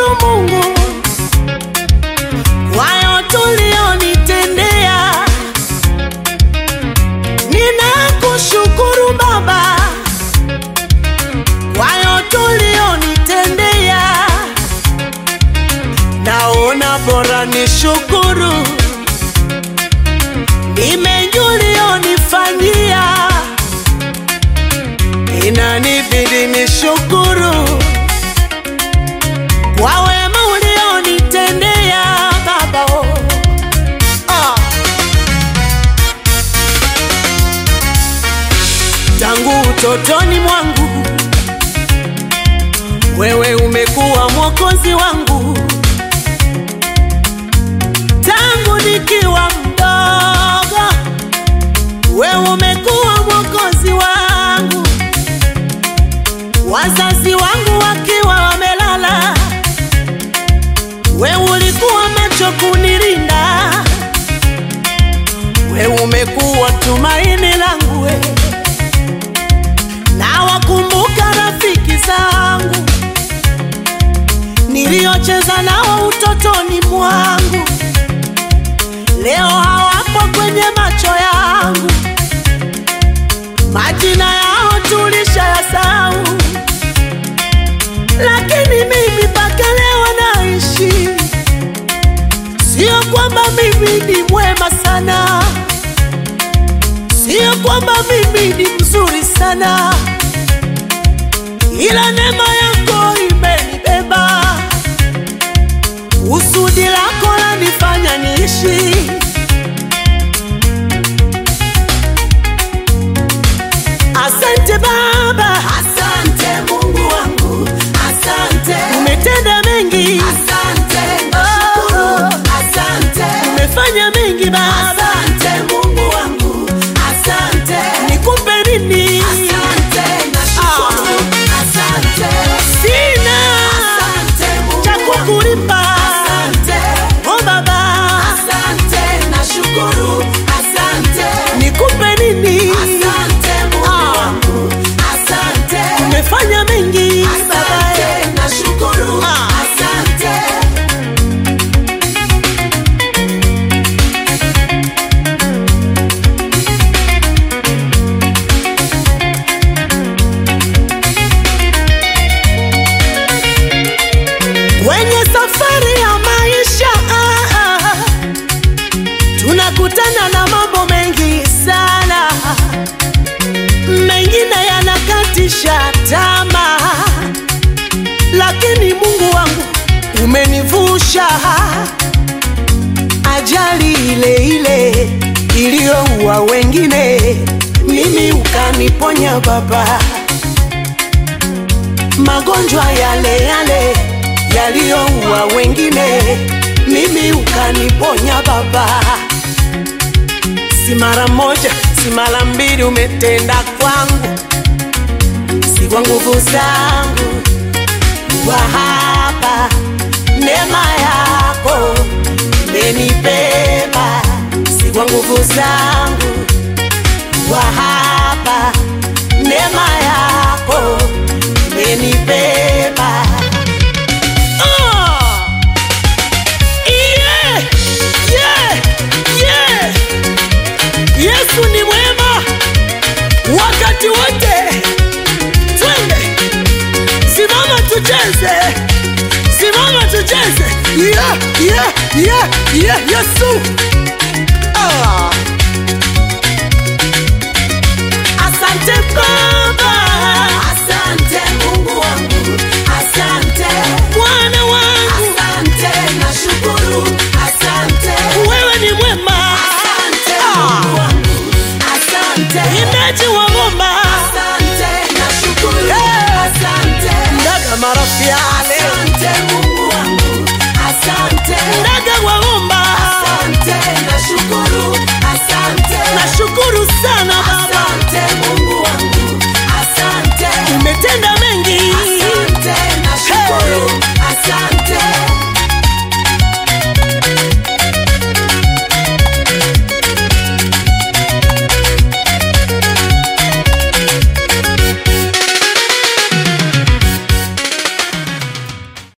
Ninakushukuru Mungu kwa yote ulionitendea. Ninakushukuru Baba kwa yote ulionitendea. Naona bora nishukuru ni mengi ulionifanyia, inanibidi nishukuru kwa wema ulionitendea Baba. oh. Ah. Tangu utotoni mwangu wewe umekuwa mwokozi wangu, tangu nikiwa mdogo wewe umekuwa mwokozi wangu, wazazi wangu wakiwa wamelala, wewe ulikuwa macho kunilinda, wewe umekuwa tumaini langu we. Na wakumbuka rafiki zangu niliocheza nao utotoni mwangu, leo hawapo kwenye macho yangu, majina yao tulishayasahau, lakini mimi mpaka leo naishi. Sio kwamba mimi ni mwema sana, sio kwamba mimi ni mzuri sana, ila neema yako imenibeba. Usudi lako lanifanya niishi. Asante Baba, Asante Mungu wangu, asante, umetenda mengi, asante, nashukuru, asante, umefanya mengi Baba, asante Mungu wangu, asante, nikupe nini? asante, nashukuru, asante, Sina asante Mungu cha wangu, kukulipa, asante, oh Baba, asante, nashukuru, asante, nikupe nini? asante Mungu Ah. wangu, asante, Umefanya mengi Baba, asante, nashukuru, Ah. asante. kwenye safari ya maisha ah, ah, tunakutana na mambo mengi sana, mengine yanakatisha tamaa, lakini Mungu wangu umenivusha ajali ile ile iliyoua wengine, mimi ukaniponya Baba magonjwa yale yale yaliyoua wengine, mimi ukaniponya Baba. Si mara moja, si mara mbili, umetenda kwangu, si kwa nguvu zangu, kwa hapa neema yako imenibeba, si kwa nguvu zangu, kwa hapa neema yako imenibeba. Ah! Yeah! Yeah! Yeah! Yesu ni mwema wakati wote. Twende, simama tucheze, simama tucheze. Yeah, yeah, yeah, yeah, Yesu. Ah. Asante Baba, Asante Mungu wangu, asante, Bwana wangu, asante, nashukuru, asante, wewe ni mwema. asante Ah. Mungu wangu, asante, Imbaji wa ngoma asante, nashukuru, Hey. asante, ndaga marafiale asante